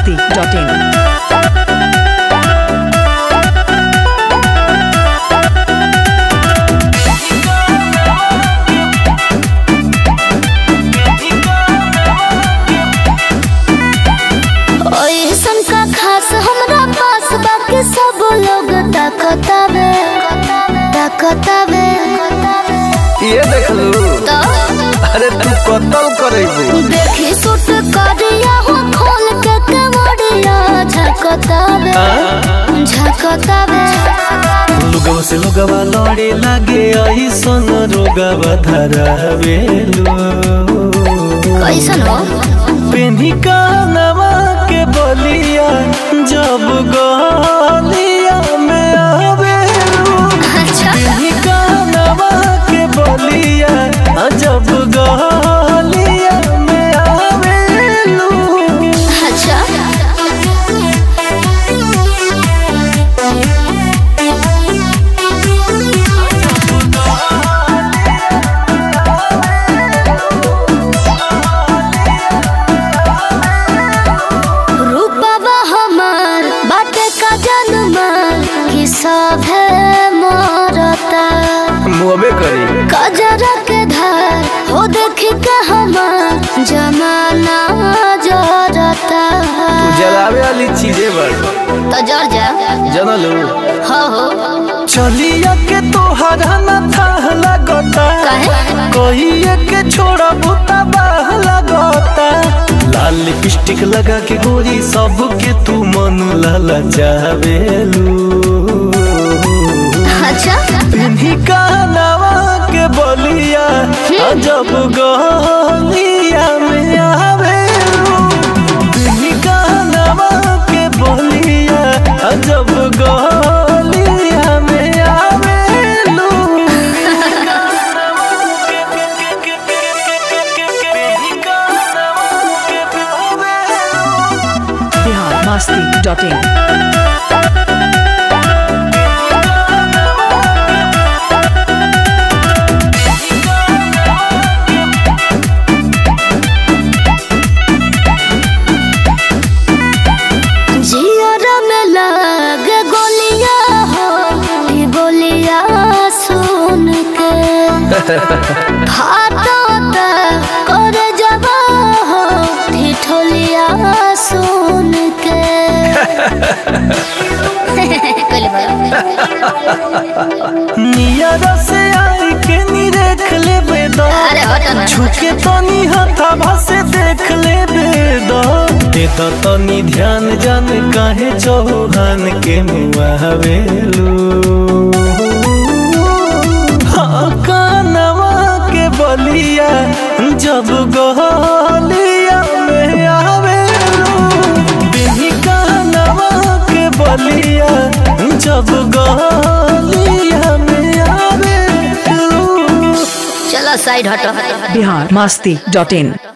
biharmasti.in. ओइसन का खास हमरा पास बाकी सब लोग ताकतावे ताकतावे ये देख लू तो अरे तू कतल करेबू देखी सुट करिया हो खोल के कमरिया झकतावे झकतावे लुगवा से लुगवा लड़े लागे ऐसन रोगवा धरावेलू कैसन हो पेन्ही कानवा के बलिया जब गलिया में आवेलू अच्छा पेन्ही कानवा के बलिया जब गलिया में आवेलू अच्छा रूपवा हमार बाटे का जन्मा कि सब है मरता मुहबे करी कजरा के धार हो देख के हमार जमाना जरता तू जलावे वाली चीजें बड़ तो जर जा जनलू हो हो चलिया के तोहरा न था लगता काहे? कहिए के छोड़ा बुता बाह लगता लाल लिपस्टिक लगा के गोरी सब के तू मन लाला चावेलू अच्छा पिन्ही कानवा के बलिया जब गलिया में आवेलू पिन्ही कानवा के बलिया जब गलिया में आवेलू biharmasti.in. जियर में लग गोलिया हो ई बोलिया सुन के फाटता कर जबा हो ठिठोलिया सुन के नियर से आई के नी देख ले बेदा अरे हटो ना। छुके तनी हथाभा से देख ले बेदा दे तो तनी ध्यान जान काहे चौहान के मुआवेलू हाँ कानवा के बलिया जब गलिया में आवेलू बिही कानवा के बलिया जब गलिया में आवेलू चलो साइड हटो biharmasti.in.